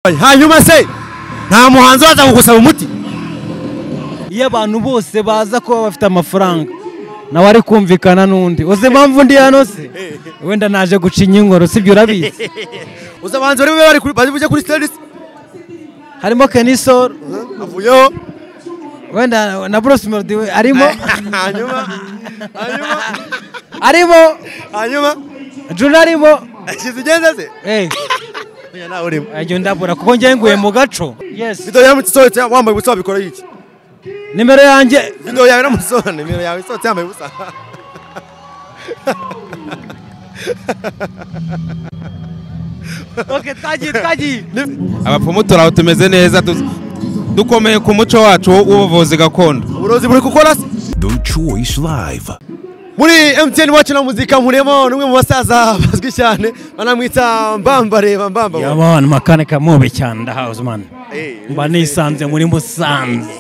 atandukanye hanyuma se nta muhanzi waza kugusaba umuti iyo abantu bose baza kuba bafite amafaranga nawe ari kumvikana n'undi uzi impamvu ndi hano se wenda naje guca inyingoro sibyo urabizi uzi abahanzi bari bari kuri bari bujye kuri stage se harimo kenisoro avuyeho wenda na bruce melody we arimo hanyuma hanyuma arimo hanyuma juna arimo ashyize ugenda se Eh, oya nawe urimo ajya ndabura kuko njye nguye mu gaco yes video yawe isohotse wambaye ubusa wabikora iki nimero yanjye video yawe n'amusohora nimero yawe isohotse yambaye ubusa ok twagiye twagiye abapfumu turaho tumeze neza du- dukomeye ku muco wacu w'ubuvuzi gakondo uburozi buri gukora se The Choice Live. muri MTN wacu na muzika murimo n'umwe mu basaza bazwi cyane banamwita mbambareba mbamba yabana makanika mubi cyane ndahazi mani Eh, mba nisanze muri musanze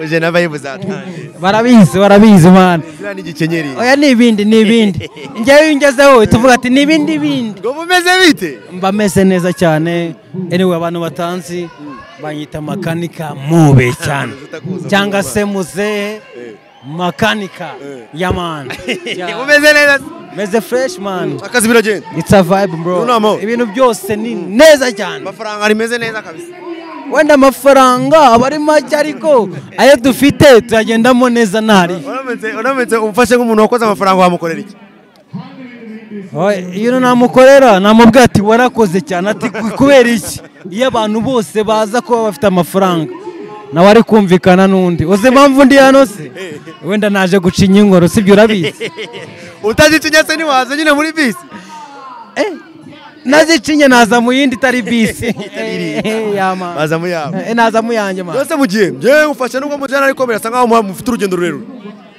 uje na vibe zatangiye barabizi barabizi mani ziriya n'igikenyeri oya ni ibindi ni ibindi njyewe iyo ungezeho tuvuga ati ni ibindi bindi ngo bumeze bite mba meze neza cyane anyway abantu batanzi banyita makanika mube cyane cyangwa se muzehe makanika yamani bumeze neza meze fresh man akazi biragenda it's a vibe Unamo. bro ibintu byose ni neza cyane amafaranga rimeze neza kabisa wenda amafaranga aba ari make ariko ayo dufite tuyagendamo neza ntari uramutse uramutse umfashe nk'umuntu wakoze amafaranga wamukorera iki iyo namukorera namubwira ati warakoze cyane ati "Ku- kubera iki iyo abantu bose baza kuba bafite amafaranga nawe ari kumvikana n'undi uzi impamvu ndi hano se wenda naje guca inyingoro sibyo urabizi utazicinya se ntiwaza nyine muri bisi nazicinye naza mu yindi itari bisi iriya. Yama. baza mu yabo Eh, naza mu yanjye ma byose mu gihe ngewe ngufashe nubwo mujyana ariko birasa nk'aho muha- mufite urugendo rurerure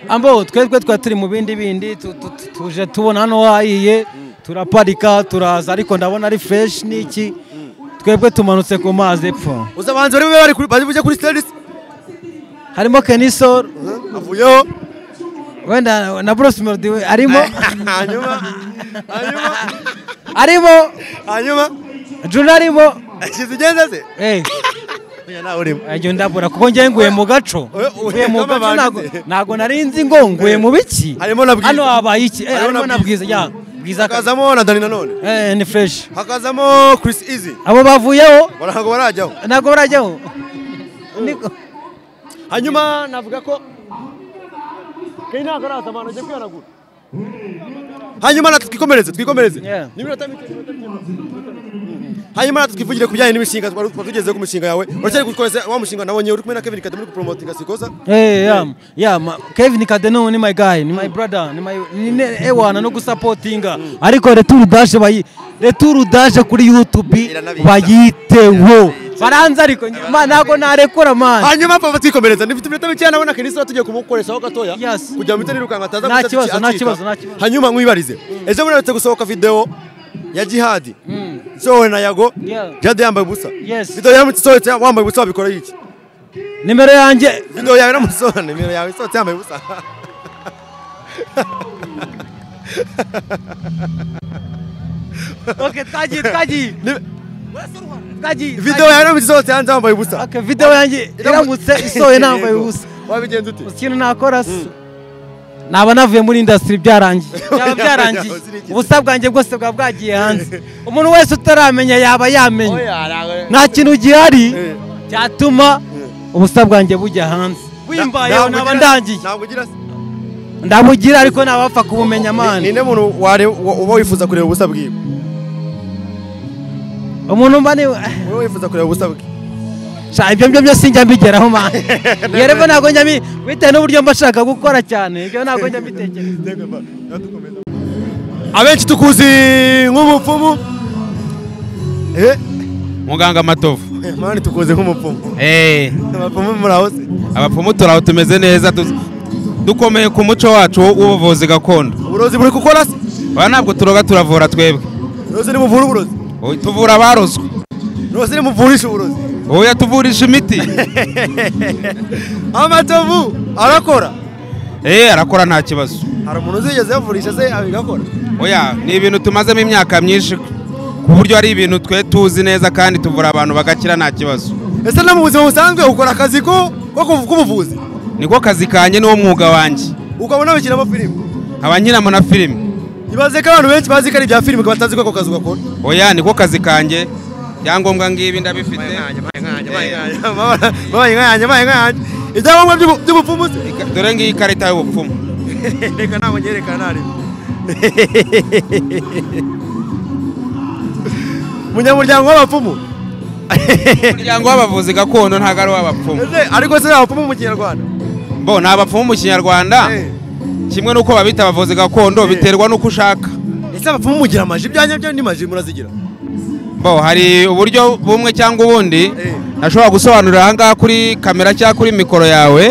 ambo twebwe twa turi mu bindi bindi tu- tu- tu- tuje tubona hano wahiye turaparika turaza ariko ndabona ari fresh niki twebwe tumanutse ku mazi epfo uzi abahanzi bari bube bari kuri bari bujye kuri stage se harimo kenisoro avuyeho wenda na bruce melody we arimo hanyuma hanyuma arimo hanyuma juna arimo ashyize ugenda se Eh, oya nawe urimo ajya ndabura kuko njye nguye mu gaco Eh, eh, nguye mu kama gaco ntago- banditse. ntago nari nzi ngo nguye mu biki Harimo na Bwiza. hano habaye iki Eh, Harimo na harimo na bwiza ya bwiza akaza hakazamo na dani nanone eh ni fresh hakazamo chris easy abo bavuyeho ntabwo barajyaho ntago barajyaho Niko. hanyuma navuga ko kari ntabwo araza abantu agiye kwihanagura hanyuma natwe twikomereze twikomereze Yeah. n'iminota mike n'iminota mike, n'iminota mike. hanyuma natwe twivugire ku bijyanye n'imishinga twari twari tugezeho ku mishinga yawe uracyari gukoreza wa mushinga nabonye uri kumwe na Kevin Kade muri kupromotinga sikoza Eh, yeah, yeah, ma- Kevin Kadeno ni my guy, ni my brother, ni my ni ne- ewana no gusapotinga. Ariko retour dash bayi retour dash kuri YouTube Iranabitsa. bayiteho. Baranza ariko ma ntago narekura man. hanyuma papa twikomereza ndifite iminota mike nabona Kevin Sora tugiye kumukoreshaho gatoya Yes. kugira ngo mpite nirukanka ataza Nta guhita kibazo, nta acika. kibazo, nta kibazo. hanyuma nkwibarize ejo muretse gusohoka video ya jihadi sowe na yago Yeah. jihadi yambaye ubusa Yes. video yawe sohotse wambaye ubusa wabikora iki Nimero yanjye Video yawe n'amusohora nimero yawe isohotse yambaye ubusa Okay, twagiye twagiye. Ni- Twagiye. video yawe n'amusohora isohotse hanze wambaye ubusa Okay, video yanjye iramutse isoye nambaye Yego. ubusa. wabigenza ute ikintu nakora se naba navuye muri indasitiri byarangiye byaba byarangiye ubusa bwanjye bwose bwaba bwagiye hanze umuntu wese utaramenya yaba yamenya nta kintu gihari Eh. cyatuma ubusa bwanjye bujya hanze Ntabwo wimbayeho naba ugira- ndangiye ntabwo ugira se ndamugira ariko nabapfa kubumenya amana ninde muntu ware- wa- uba wifuza kureba ubusa bwiwe umuntu mba ni uba wifuza kureba ubusa bwe sha ibyo byo byose njya mbigeraho mani yereko ntabwo njya mbi bitewe n'uburyo mba nshaka gukora cyane ibyo ntabwo njya mbitekereza abenshi tukuzi nk'umupfumu eh muganga matovu eh, mani tukuzi nk'umupfumu Eh, abapfumu muraho se abapfumu turaho tumeze neza du- dukomeye ku muco wacu w'ubuvuzi gakondo uburozi buri gukora se aba ntabwo turoga turavura twebwe uburozi nimuvura uburozi Oya, tuvura abarozwe uburozi nimuvurisha uburozi ubu yatuvurisha imiti amatovu arakora Eh, arakora nta kibazo hari umuntu uzigeze yavurisha se abigakora oya ni ibintu tumazemo imyaka myinshi ku ku buryo hari ibintu twe tuzi neza kandi tuvura abantu bagakira nta kibazo ese no mu buzima busanzwe ukora akazi ko ko kuv- k'ubuvuzi niko kazi kanjye niwo mwuga wanjye ukaba unabikiramo filime nkaba nkiramo na filime ibaze ko abantu benshi bazi ko ari ibya filime ukaba batazi ko ako kazi ugakora oya niko kazi kanjye ibyangombwa ngibi ndabifite babaye nkayanjye babaye nkayanjye ibyangombwa by'ubu- by'ubupfumu se dore ngiyi ikarita y'ubupfumu reka ntabwo nyerekana harimo umunyamuryango w'abapfumu umuryango w'abavuzi gakondo ntabwo ari uw'abapfumu Ese ariko se abapfumu mu kinyarwanda bo ni abapfumu mu kinyarwanda Eh. kimwe n'uko babita abavuzi gakondo biterwa n'uko ushaka ese abapfumu mugira amaji ibyanya byanyu ni maji murazigira bo hari uburyo bumwe cyangwa ubundi Eh. nashobora gusobanurira aha ngaha kuri kamera cyangwa kuri mikoro yawe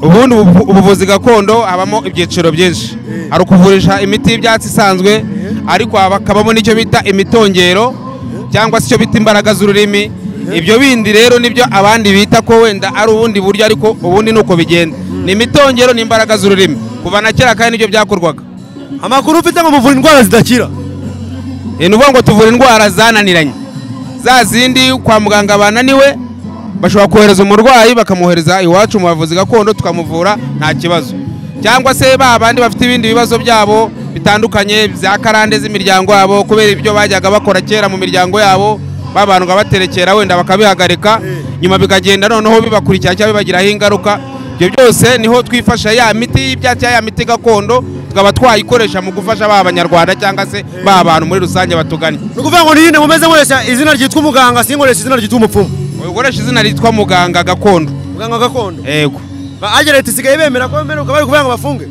ubundi ubu- ubuvuzi gakondo habamo ibyiciro byinshi Eh. hari ukuvurisha imiti y'ibyatsi isanzwe ariko hakabamo n'icyo bita imitongero cyangwa se icyo bita imbaraga z'ururimi ibyo bindi rero nibyo abandi bita ko wenda ari ubundi buryo ariko ubundi ni uko bigenda ni imitongero n'imbaraga z'ururimi kuva na kera kandi nibyo byakorwaga amakuru ufite ngo muvura indwara zidakira ni ukuvuga ngo tuvura indwara zananiranye za zindi kwa muganga bananiwe bashobora kohereza umurwayi bakamwohereza iwacu mu bavuzi gakondo tukamuvura nta kibazo cyangwa se ba bandi bafite ibindi bibazo byabo bitandukanye bya karande z'imiryango yabo kubera ibyo bajyaga bakora kera mu miryango yabo babandwa baterekera wenda bakabihagarika nyuma bikagenda noneho bibakurikira cyangwa bibagiraho ingaruka ibyo byose niho twifasha ya miti y'ibyatsi ya miti gakondo tukaba twayikoresha mu gufasha ba banyarwanda cyangwa se ba bantu muri rusange batuganye ni ukuvuga ngo nirinde mumeze nkoresha izina ryitwa umuganga sinkoresha izina ryitwa umupfumu ukoresha izina ryitwa muganga gakondo muganga gakondo yego Ba- agera leta isigaye bemera ko bemera ukaba bari kuvuga ngo bafunge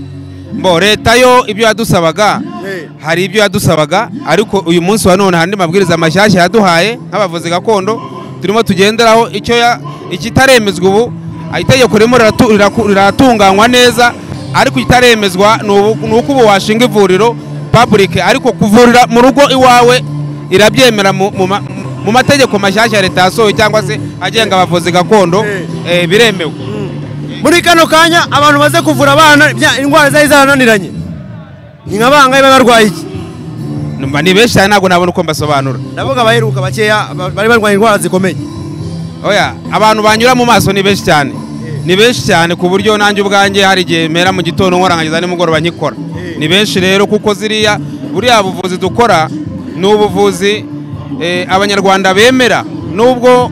mbo leta yo ibyo yadusabaga Eh. hari ibyo yadusabaga ariko uyu munsi wa none hari andi mabwiriza mashyashya yaduhaye nk'abavuzi gakondo turimo tugenderaho icyo ya- ikitaremezwa ubu itegeko ririmo riratu- riraku- riratunganywa neza ariko ikitaremezwa ni ubu- ni uko ubu washinga ivuriro public ariko kuvurira mu rugo iwawe irabyemera mu- mu ma- mu mategeko mashyashya leta yasohoye cyangwa se agenga abavuzi gakondo eh, biremewe muri kano kanya abantu baze kuvura abana ibya- indwara zari zarananiranye ni nka bangahe baba barwaye iki Numva ni benshi cyane ntabwo nabona uko mbasobanura ndavuga abaheruka bakeya ba- bari barwaye indwara zikomeye oya abantu banyura mu maso ni benshi cyane ni benshi cyane ku buryo nanjye ubwanjye hari igihe mera mu gitondo nkora nkagiza nimugoroba nkikora ni benshi rero kuko ziriya buriya buvuzi dukora ni ubuvuzi eh, abanyarwanda bemera nubwo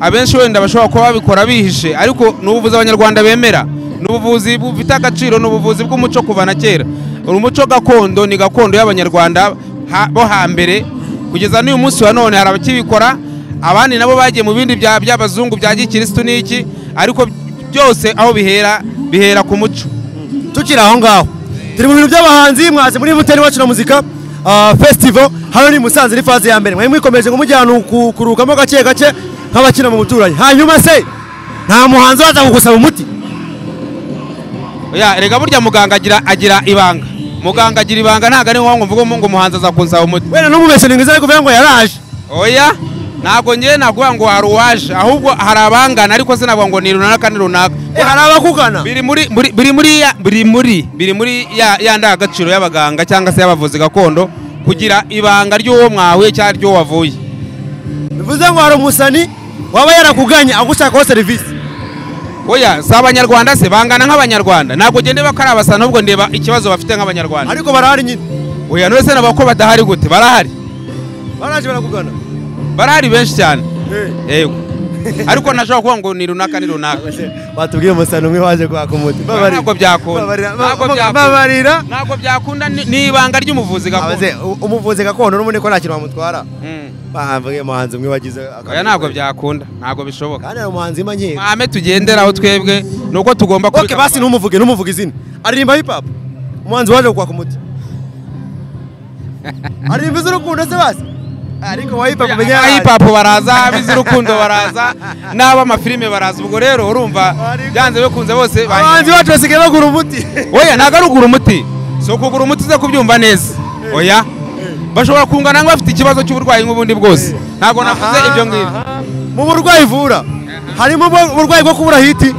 abenshi wenda bashobora kuba babikora bihishe ariko ni ubuvuzi abanyarwanda bemera ni ubuvuzi bufite agaciro ni ubuvuzi bw'umuco kuva na kera umuco gakondo ni gakondo y'abanyarwanda ha- bo hambere kugeza n'uyu munsi wa none hari abakibikora abandi nabo bagiye mu bindi bya- by'abazungu bya gikirisitu n'iki ariko byose aho bihera bihera ku muco tukiri aho ngaho turi mu bintu by'abahanzi mwaze muri muteri wacu na muzika ah, festival hano ni i musanze ni faze ya mbere mwari mwikomeje ngo mujye ahantu ku- kurukamo gake gake nk'abakina mu buturanyi hanyuma se nta muhanzi waza kugusaba umuti oya rega burya muganga agira agira ibanga muganga agira ibanga ntabwo ari ngombwa mvuga ngo umuhanzi aza kunsaba umuti wenda n'umubeshye ni mwiza ari kuvuga ngo yaraje oya ntabwo ngewe navuga ngo hari uwaje ahubwo hari abangana ariko sinavuga ngo ni runaka ni runaka Eh, hari abakugana biri muri muri- biri muri ya- biri muri biri muri ya ya ndangagaciro y'abaganga cyangwa se y'abavuzi gakondo kugira ibanga ry'uwo mwahuye cyangwa ry'uwo wavuye bivuze ngo hari umusani waba yarakuganye agushakaho serivisi oya si abanyarwanda se bangana nk'abanyarwanda ntabwo njye ndeba ko ari abasana ahubwo ndeba ikibazo bafite nk'abanyarwanda ariko barahari nyine oya none se nabo ko badahari gute barahari baraje barakugana barahari benshi cyane Eh. yego ariko nashobora kuvuga ngo ni runaka ni runaka batubwiye umusani umwe waje kwaka umuti Babarira. ntabwo byakunda Babarira. Ntabwo byakunda. babarira ntabwo byakunda ni ni ibanga ry'umuvuzi gakondo Abaze, u- umuvuzi gakondo n'ubundi ko nta kintu bamutwara Mm. bahamvuye umuhanzi umwe wagize oya ntabwo byakunda ntabwo bishoboka kandi hari umuhanzi manyiye mahame tugenderaho twebwe ni uko tugomba ok kubika basi amabanga. ntumuvuge ntumuvuge izina aririmba hip hop umuhanzi waje kwaka umuti aririmba iz'urukundo se basi ariko wa hip hop umenya Aba hip hop baraza abiz'urukundo baraza n'ab'amafilime baraza ubwo rero urumva byanze bikunze bose abahanzi bacu basigaye bagura umuti oya ntabwo ari ugura umuti si ukugura umuti uza kubyumva neza oya bashobora kungana nk'abafite ikibazo cy'uburwayi nk'ubundi bwose ntabwo navuze ibyo ngibyo mu burwayi ivura harimo ubwo- uburwayi bwo kubura hiti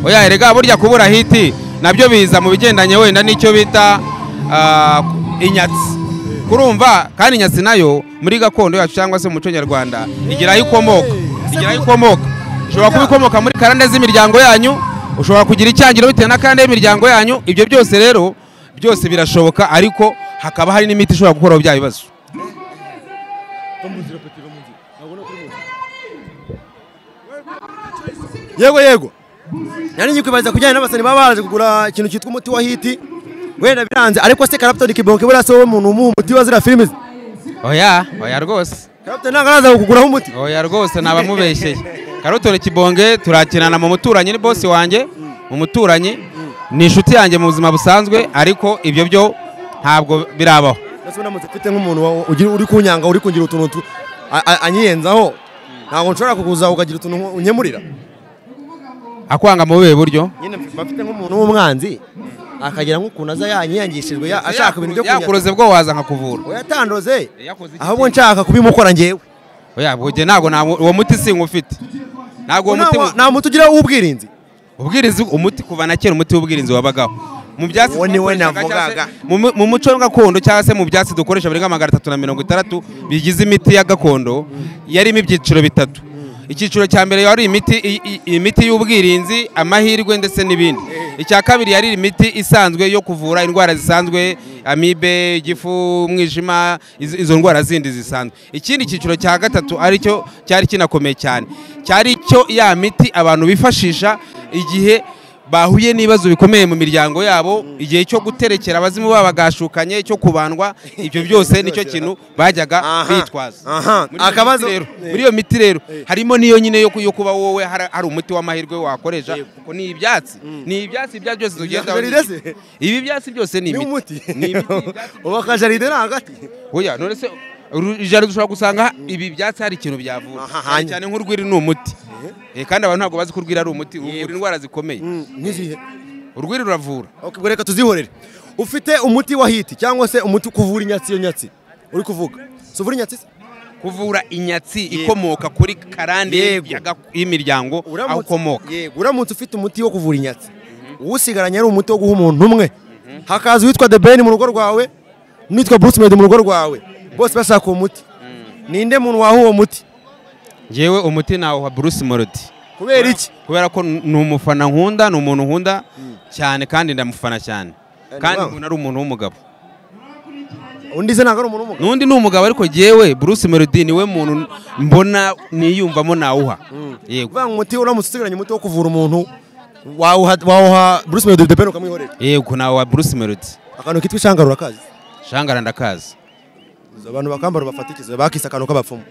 oya erega burya kubura hiti nabyo biza mu bigendanye wenda n'icyo bita ah, inyatsi kurumva kandi nyasi nayo muri gakondo yacu cyangwa se mu muco nyarwanda igira aho ikomoka igira aho ikomoka ushobora kuba ikomoka muri karande z'imiryango yanyu ushobora kugira icyangiro bitewe na karande y'imiryango yanyu ibyo byose rero byose birashoboka ariko hakaba hari n'imiti ishobora gukoraho bya bibazo yego yego nari nyikwibaza kujyana n'abasani baba baraje kugura ikintu cyitwa umuti wa hiti wenda biranze ariko se karapitoni kiboke buriya se wowe umuntu umuha umuti wa ziriya filime ze oya oya rwose karapitoni ntabwo araza kukuguraho umuti oya rwose nabamubeshyeye karotore kibonge turakinana mu muturanyi ni bosi wanjye mu muturanyi ni inshuti yanjye mu buzima busanzwe ariko ibyo byo ntabwo birabaho ndetse unamutse ufite nk'umuntu wa- ugira- uri kunyanga uri kungira utuntu tu- a- a- anyiyenzaho ntabwo nshobora kukuza ukagira utuntu unyemurira akwanga mu buhe buryo nyine mba mfite nk'umuntu w'umwanzi akagira nk'ukuntu aza yanyiyangishijwe ya- ashaka ibintu byo kunyanga yakuroze bwo waza nkakuvura uyatandoze Yakoze iki ahubwo nshaka kubimukora ngewe oya buge ntabwo nta- uwo muti sinkufite ntabwo uwo muti Nta- nta muti ugira w'ubwirinzi ubwirinzi umuti kuva na kera umuti w'ubwirinzi wabagaho mu byatsi Uwo ni we twakoreshaga navugaga. cyangwa se- mu- mu muco gakondo cyangwa se mu byatsi dukoresha birenga magana atatu na mirongo itandatu bigize imiti ya gakondo yarimo ibyiciro bitatu icyiciro cya mbere yari imiti i- i- imiti y'ubwirinzi amahirwe ndetse n'ibindi icya kabiri yari imiti isanzwe yo kuvura indwara zisanzwe amibe igifu umwijima izo izo ndwara zindi zisanzwe ikindi cyiciro cya gatatu aricyo cyari kinakomeye cyane cyari cyo ya miti abantu bifashisha igihe bahuye n'ibibazo bikomeye mu miryango yabo igihe cyo guterekera abazimu babo bagashukanye cyo kubandwa ibyo byose nicyo kintu bajyaga Aha, bitwaza aha. Muri iyo miti Akabazo- rero- Eh. muri iyo miti rero harimo n'iyo nyine yo ku- yo kuba wowe hari hari umuti w'amahirwe wakoresha kuko ni ibyatsi ni ibyatsi ibyo byose tugenda jaride se? ibi byatsi byose ni ni imiti umuti ni imiti uba akajaride ni hagati oya none se uru- jaride ushobora gusanga ibi byatsi hari ikintu byavura Aha, Cyane hanyuma. cyane nk'urwiri ni umuti Eh, kandi abantu ntabwo bazi ko urwiri ari umuti uvura indwara zikomeye nk'igihe urwiri ruravura ubwo reka tuzihorere ufite umuti wa hiti cyangwa se umuti kuvura inyatsi iyo nyatsi uri kuvuga si uvura inyatsi se kuvura inyatsi ikomoka kuri karande Yego. ya gak- y'imiryango aho ukomoka yego uramutse ufite umuti wo kuvura inyatsi usigaranye ari umuti wo guha umuntu umwe hakaza uwitwa the ben mu rugo rwawe n'uwitwa bruce Melody mu rugo rwawe bose bashaka uwo muti ninde muntu waha uwo muti ngewe umuti nawe wa bruce melody kubera iki kubera ko ni umufana nkunda ni umuntu nkunda cyane kandi ndamufana cyane Eh, kandi nibanga. umuntu ari umuntu w'umugabo undi se ntabwo ari umuntu w'umugabo n'undi ni umugabo ariko ngewe bruce melody niwe muntu mbona niyumvamo nawuha yego uvuga ngo umuti uramutse usigaranye umuti wo kuvura umuntu wawuha- wawuha bruce Melody the ben ukamwihorera yego nawe wa bruce melody akantu kitwa ishangarura kazi shangara ndakazi abantu bakambara bafatikizwa bakise akantu k'abapfumu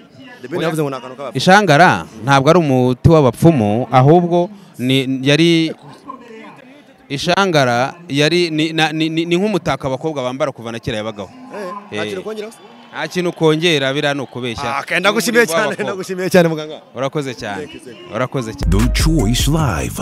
the ben Oya. yavuze ngo ni akantu k'abapfumu ishangara ntabwo ari umuti w'abapfumu ahubwo ni yari ishangara yari ni- na- ni ni- ni nk'umutako abakobwa bambara kuva na kera yabagaho Eh, nta kintu Eh. kongeraho se? nta kintu ukongera biriya ni ukubeshya Ah, okay, ndagushimiye cyane W'abakobwa. ndagushimiye cyane muganga urakoze cyane Thank you, thank urakoze cyane The Choice Live.